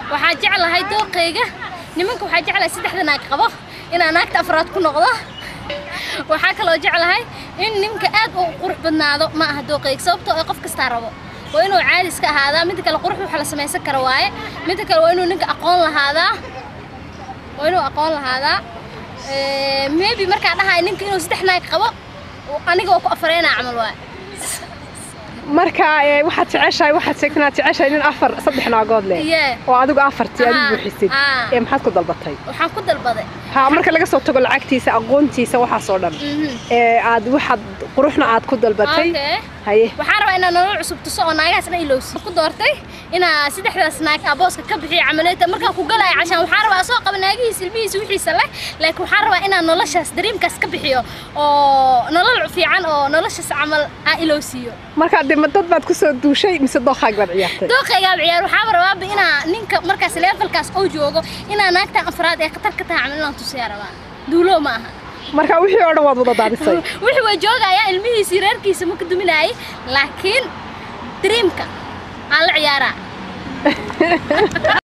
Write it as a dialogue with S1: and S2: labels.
S1: waxaa jeclahay dooqayga nimanka waxaa jeclahay saddexda naag qabo inaan naagta afraad ku noqdo waxaa kaloo jeclahay in ninka aad u qurux badnaado ma aha dooqayga sababtoo ay qof kastaa rabo waa inuu caadi iska ahaadaa midda kale qurux waxa la samaysan kara waaye midda kale waa inuu ninka aqoon lahaadaa waa inuu aqoon lahaadaa Eh, maybe markaa dhahay ninka inuu saddex naag qabo aniga waa ku afareynaa camal waaye
S2: marka ee, waxaad jeceshahay waxaad sheegtay inaad jeceshahay nin afar saddex naagood leh
S1: Yeah.
S2: oo adigu afartii aad u
S1: Ah,
S2: buuxisid
S1: ah.
S2: ee maxaad ku dalbatay
S1: waxaan ku dalbaday
S2: ha marka laga soo tago lacagtiisa aqoontiisa waxaas oo dhan
S1: Mhm.
S2: ee aad waxaad quruxna aad ku dalbatay
S1: Okay.
S2: haye
S1: waxaan rabaa inaan nolol cusub tuso oo naagahaas dhan ilowsi ku doortay inaa saddexdaas naag aa booska ka bixiyo camaleeta markaan ku galaya cashaan waxaan rabaa soo qaba naagihiisa ilmihiisa wixiisa leh laakiin waxaan rabaa inaan noloshaas dariimkaas ka bixiyo oo nolol fiican oo noloshaas camal aan ilowsiiyo
S2: marka dee ma dad baad ku soo duushay mise dooqaag baad ciyaartay
S1: dooqaygaa ciyaar waxaaba rabaaba inaa ninka markaas levelkaas oo joogo inaa naagtan afraad ee khatar ka tahay camal inaan tusiyaa rabaa duulo ma aha
S2: marka wixii oo dhan waad wada daadisay
S1: wixii way joogayaa ilmihiisii reerkiisa ma ka duminaayay laakiin dreamka aan la ciyaaraa